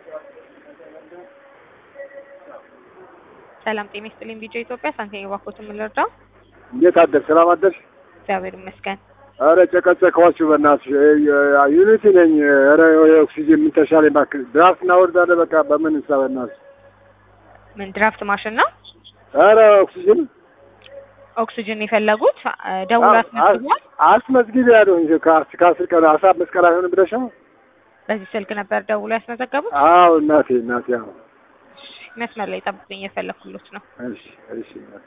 ሰላም ጤና ይስጥልኝ። ቢጫ ኢትዮጵያ ሳንቲም ባኮት የምንረዳው እንዴት አደር? ሰላም አደርሽ? እግዚአብሔር ይመስገን። ኧረ ጨቀጨቀኋችሁ በእናትሽ። ዩኒቲ ነኝ። ኧረ ኦክሲጅን ምን ተሻለኝ እባክህ። ድራፍት እናወርዳለን በቃ በምን እንስራ በእናትሽ። ምን ድራፍት ማሽን ነው? ኧረ ኦክሲጅን ኦክሲጅን የፈለጉት ደውላ አስመዝግቧል። አስመዝግቢ ያለው እንጂ ከአስ- ከአስር ቀን አስራ አምስት ቀን አይሆንም ብለሽ ነው? በዚህ ስልክ ነበር ደውሎ ያስመዘገቡት። አዎ እናቴ እናቴ። አዎ መስመር ላይ ጠብቁኝ፣ የፈለኩሎት ነው። እሺ እሺ እናቴ።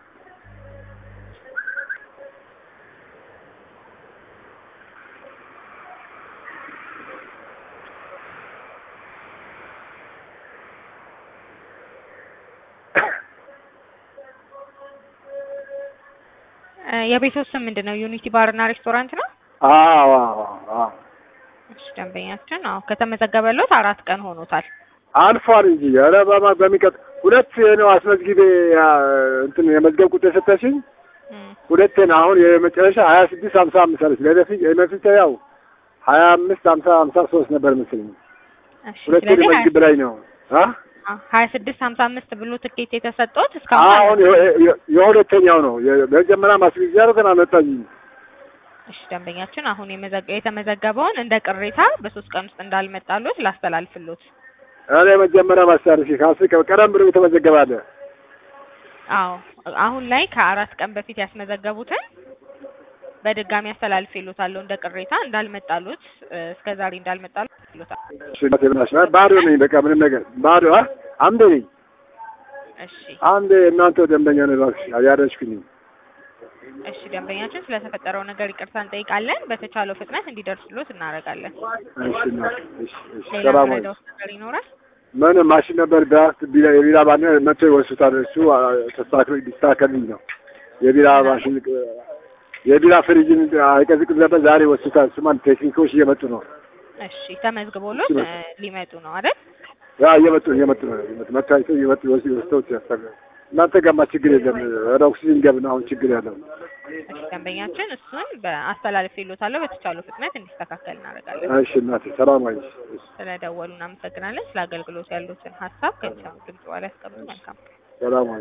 እ የቤቶት ስም ምንድን ነው? ዩኒቲ ባርና ሬስቶራንት ነው። አዎ አዎ አዎ እሺ ደንበኛችን፣ አዎ ከተመዘገበሎት አራት ቀን ሆኖታል። አልፏል እንጂ ኧረ በማ በሚቀጥ ሁለት ነው አስመዝግቤ ያ እንትን የመዝገብ ቁጥር የሰጠሽኝ እም፣ ሁለቴ ነው። አሁን የመጨረሻ ሀያ ስድስት ሀምሳ አምስት አለች። ለደፊት የመፊት ያው ሀያ አምስት ሀምሳ ሀምሳ ሶስት ነበር መሰለኝ። እሺ ሁለቴ ስለዚህ መዝግብ ላይ ነው አ ሀያ ስድስት ሀምሳ አምስት ብሎ ትኬት የተሰጠውት እስካሁን አሁን የ- የ- የሁለተኛው ነው የመጀመሪያ ማስረጃ አድርገን አመጣኝ። እሺ ደንበኛችን አሁን የመዘገ የተመዘገበውን እንደ ቅሬታ በሶስት ቀን ውስጥ እንዳልመጣሎት ላስተላልፍሎት። ኧረ የመጀመሪያ ማስታረሽ ከአስር ቀን ቀደም ብሎ የተመዘገበ አለ። አዎ አሁን ላይ ከአራት ቀን በፊት ያስመዘገቡትን በድጋሚ አስተላልፍሎታለሁ እንደ ቅሬታ እንዳልመጣሎት እስከ ዛሬ እንዳልመጣሎት ይሎታል። እሺ እናቴ ብላሽ ባዶ ነኝ። በቃ ምንም ነገር ባዶ አ አምደ ነኝ እሺ አንድ እናንተ ደንበኛ ነው እባክሽ ያደረሽኩኝ። እሺ ደንበኛችን ስለተፈጠረው ነገር ይቅርታ እንጠይቃለን። በተቻለው ፍጥነት እንዲደርስሎት እናደርጋለን። እሺ እናቴ እሺ እሺ ሌላ ሰላም ወይ መረዳት ነገር ይኖራል? ምን ማሽን ነበር ዳርት ቢላ የቢራ ባነ መጥቶ ይወስዱታል። እሱ አ፣ ተስተካክሎ ሊስተካከልልኝ ነው። የቢራ ማሽን የቢራ ፍሪጅን አይቀዝቅዝ ነበር ዛሬ ይወስዱታል። እሱማ ቴክኒኮች እየመጡ ነው። እሺ ተመዝግቦሎት እ፣ ሊመጡ ነው አይደል? ያ እየመጡ እየመጡ ነው። እየመጡ መታይተው እየመጡ ይወስ- ይወስደውት ያስተካክላል። እናንተ ጋማ ችግር የለም። ወደ ኦክሲጅን ገብና አሁን ችግር ያለው እሺ ደንበኛችን እሱን በአስተላልፍሎታለሁ በተቻለው ፍጥነት እንዲስተካከል እናደርጋለን። እሺ እናቴ ሰላም ወይ እሺ ስለደወሉ እናመሰግናለን። ስለ አገልግሎት ያሉትን ሀሳብ ከቻው ድምጽ ላይ ያስቀምጡ። መልካም ሰላም ወይ